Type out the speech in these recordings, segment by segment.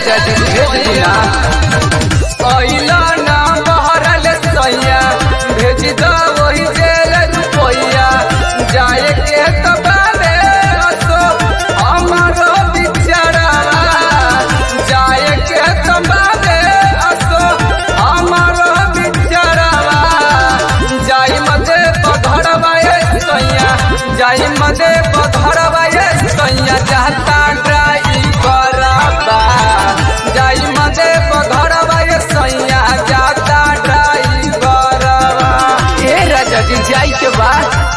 राजा जी भेज दिया अइला ना बहरल सैया भेज दो वही जेल रुपैया जाए के तो बाबे असो हमारो बिचारा जाए के तो बाबे असो हमारो बिचारा जाई मदे पधरवा ए सैया जाई मदे पधरवा ए सैया जाता ड्राइवर बा जाई मदे पधरवा ए सैया जाता ड्राइवर बा ए राजा जी जाई के बा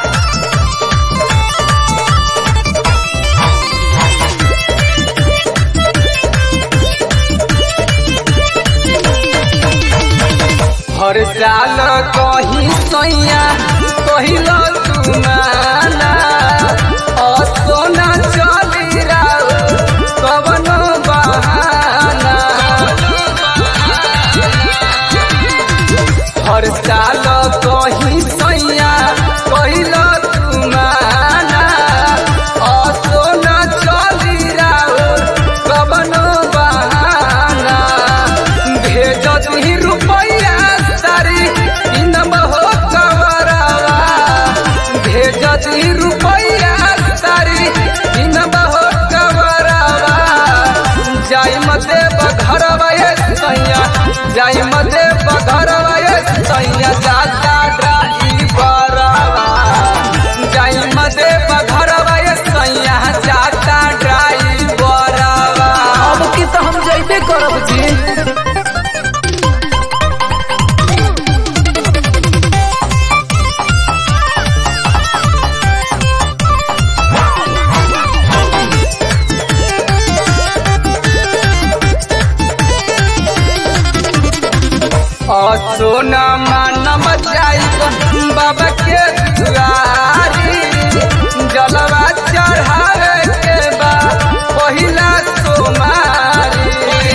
हर साल कही सैया कहिलो तुमाना असोना चली राउ कवनो बहाना हर साल कही सैया कहिलो तुमाना असोना चली राउ कवनो बहाना भेज दी रुपैया सारी इनम हो कवरवा भेज दी रुपैया सारी इनम हो कवरवा जाई मते बघरवा ये सैया जाई मते बघरवा ये सैया जाता ड्राइवरवा जाई मते बघरवा ये सैया जाता ड्राइवरवा अब की तो हम जइबे करब जी सोना मानम जाइब बाबा के दुआरी जलवा चढ़ावे के बा पहिला सोमारी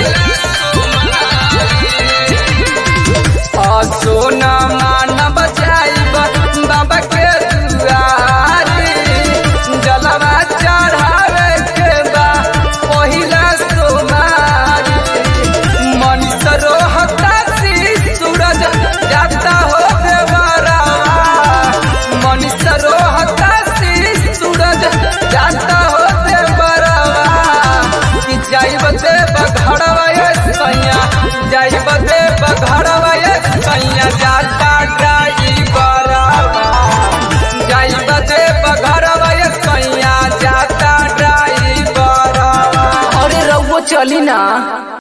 सोना मानम जाइब बाबा के दुआरी जलवा चढ़ावे के बा पहिला सोमारी मनीष रोहता सी सूरज जाता हो देवरा मनीष रोहता सी सूरज जाता हो देवरा कि जाइब दे बघड़वा ये सैया जाइब दे बघड़वा ये सैया जाता ड्राइवरा जाइब दे बघड़वा ये सैया जाता ड्राइवरा अरे रउआ चली ना